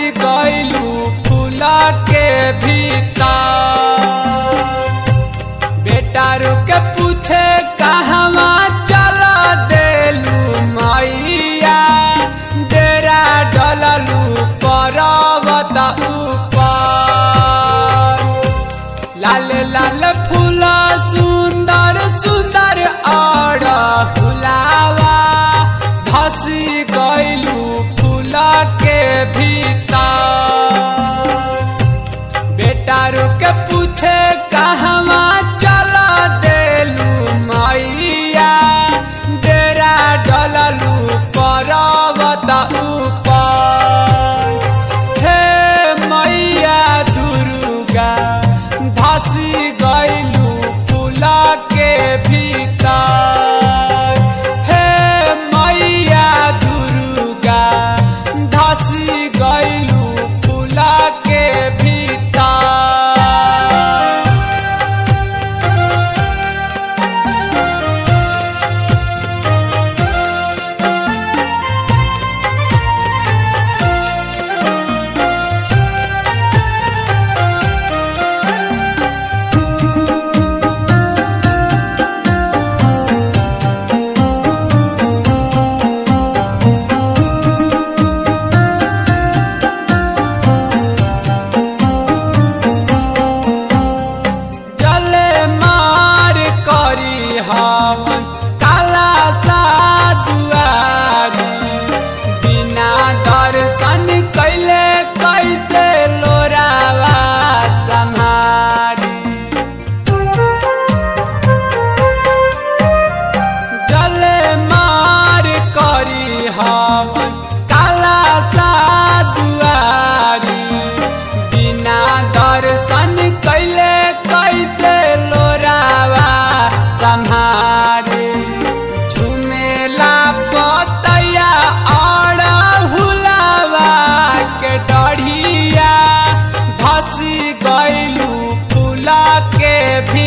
गइलू फूला के भीतर बेटा रुके पूछे कहवा चला देलू मैया डेरा डललू पर्वत ऊपर लाल लाल फूला सुंदर सुंदर और फुलावा धसी गइलू फूला के भीतर बेटा रुके पूछे कहवा चला देलू मैया डेरा डललू पर्वत ऊपर हे मैया दुर्गा धसी गइलू फूला के भीतर हे मैया दुर्गा धसी गइलू फूला के भीतर जले मार करी हवन काला सा दुआरी बिना दर्शन कैले कैसे लोरावा सम्हारी जले मार करी हवन काला सा दुआरी बिना दर्शन कैले कैसे लोरावा सम्हारे झुमेला पतैया और हुलावा के डढ़िया धसी गइलू फूला के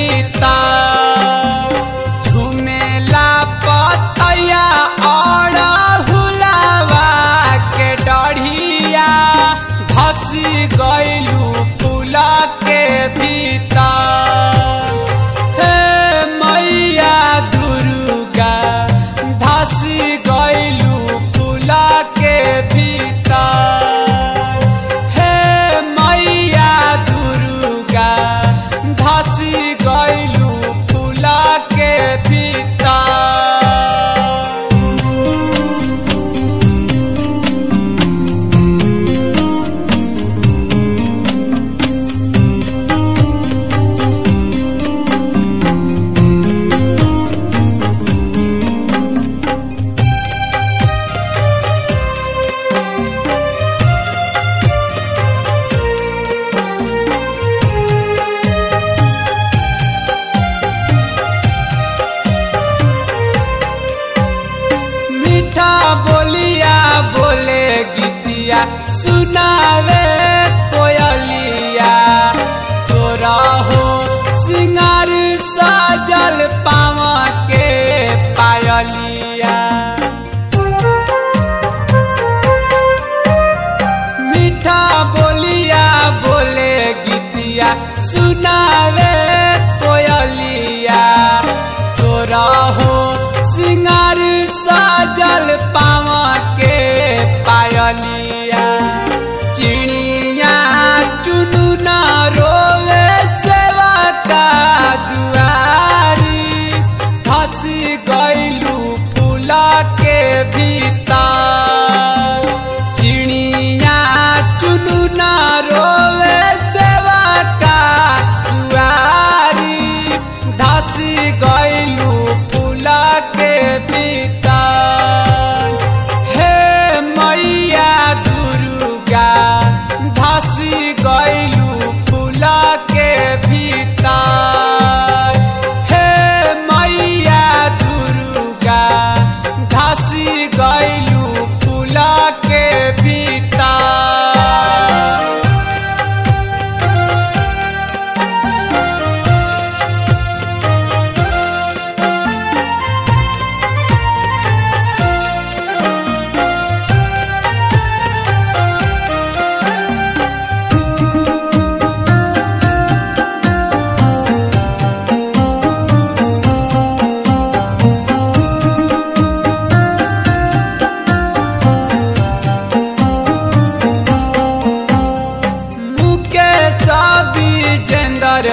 भीतर झुमेला पतैया और हुलावा के डढ़िया धसी गइलू फूला के भीतर हे मैया दुर्गा धसी गइलू फूला के भीतर हे मैया दुर्गा धसी गइलू फूला के भीतर मीठा बोलिया बोले गीतिया सुनावे कोयलिया तोरा हो सिंगार साजल पावा के पायलिया मीठा बोलिया बोले गीतिया सुनावे कोयलिया तोरा हो सिंगार साजल पावा के पायलिया चिड़िया चुनुना रोवे सेवा का दुआरी धसी गइलू फूला के भीतर चिड़िया चुनुना रोवे सेवा का दुआरी धसी गइलू फूला के भीतर हे मैया दुर्गा धसी गइलू फूला के भीतर हे मैया दुर्गा धसी गइलू फूला के भीतर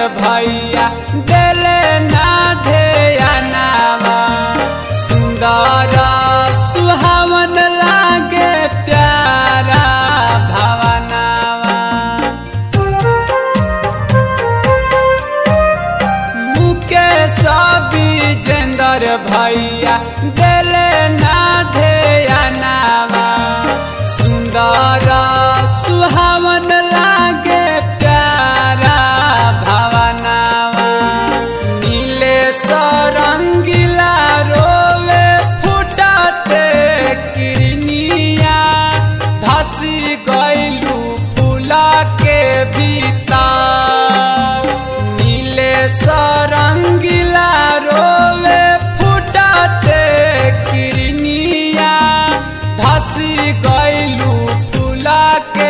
भैया देले ना ध्यानावा सुंदर सुहावन लागे प्यारा भवनावा मुकेश विजेंद्र भैया देले ना ध्यानावा सुंदर सुहावन लागे प्यारा भवनावा नीले सरंगिला रोवे फुटते किरनिया धसी गइलू फूला के भीतर नीले सरंगिला रोवे फुटते किरनिया धसी गइलू फूला के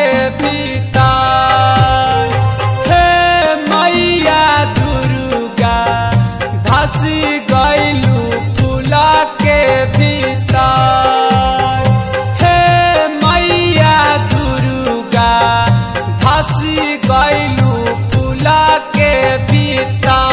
भीतर हे मैया दुर्गा धसी गइलू फूला के भीतर हे मैया दुर्गा धसी गइलू फूला के भीतर